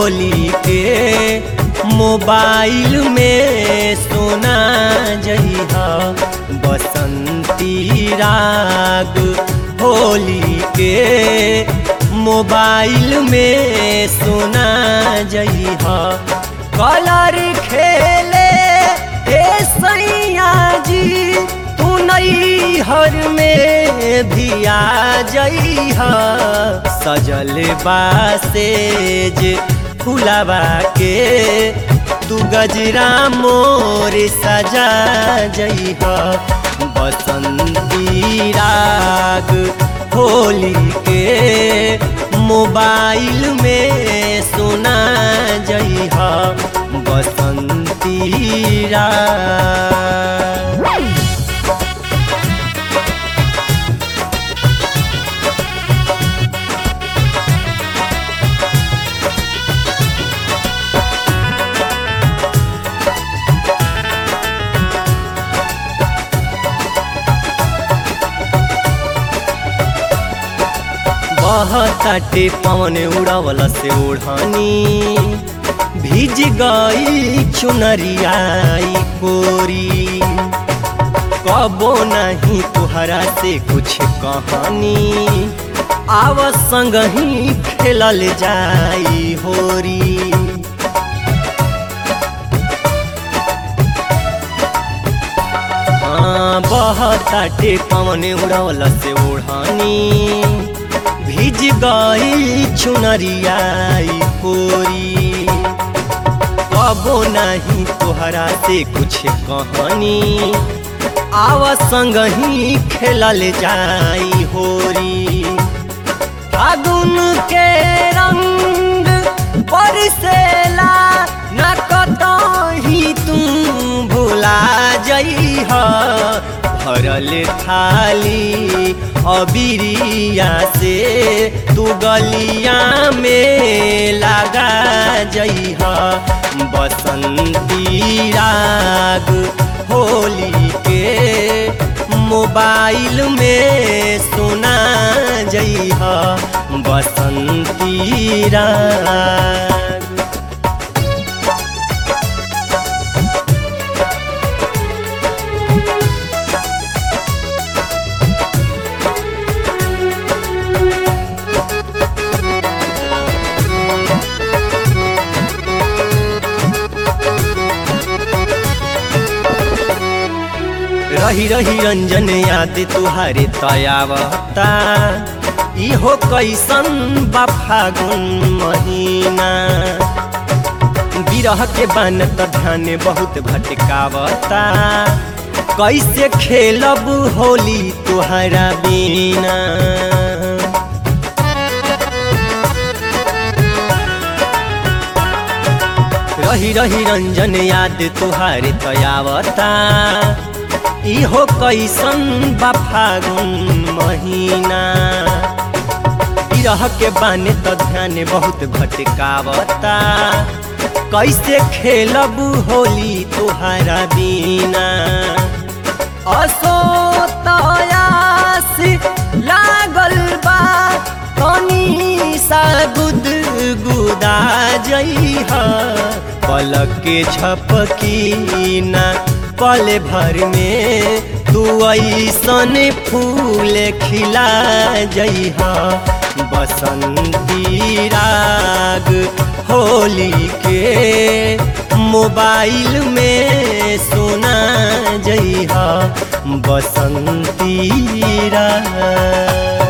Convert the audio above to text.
होली के मोबाइल में सुना जइहा बसंती राग होली के मोबाइल में सुना जइहा कलर खेले ए सैया जी तू नई हर में भी आ जइहा सजल बासेज फुलावा के तू गजरा मोर सजा जइहा बसंती राग होली के मोबाइल में सुना जइहा बसंती राग बहताटे पवन उड़ावला से ओढ़ानी भीज गई चुनरियाई कोरी कबो नहीं तुहरा से कुछ कहानी आव संग ही खेलल जाई होरी हाँ बहताटे पवन उड़ावला से ओढ़ानी भीज गई चुनरियाई कोरी कबो नहीं तोहरा से कुछ कहानी आव संग ही खेलल जाई होरी फागुन के रंग बरसेला न कतही तू भुला जइह भरल थाली अबिरिया से तू गलिया में लगा जइह बसंती राग होली के मोबाइल में सुना जइह बसंती राग रही रही रंजन याद तुहारे तयावता इहो कैसन बा फागुन महीना बिरह के बान त ध्यान बहुत भटकावता कैसे खेलब होली तुहरा बिना रही रही रंजन याद तुहारे तयावता इहो कैसन बा फागुन महीना बिरह के बाने त ध्यान बहुत भटकावता कैसे खेलब होली तुहरा बिना असो तयास लागल बा तनी सा गुद गुदा जइहा पलक के झपकी ना पल भर में तू ऐसन फूल खिला जइहा बसंती राग होली के मोबाइल में सुना जइहा बसंती राग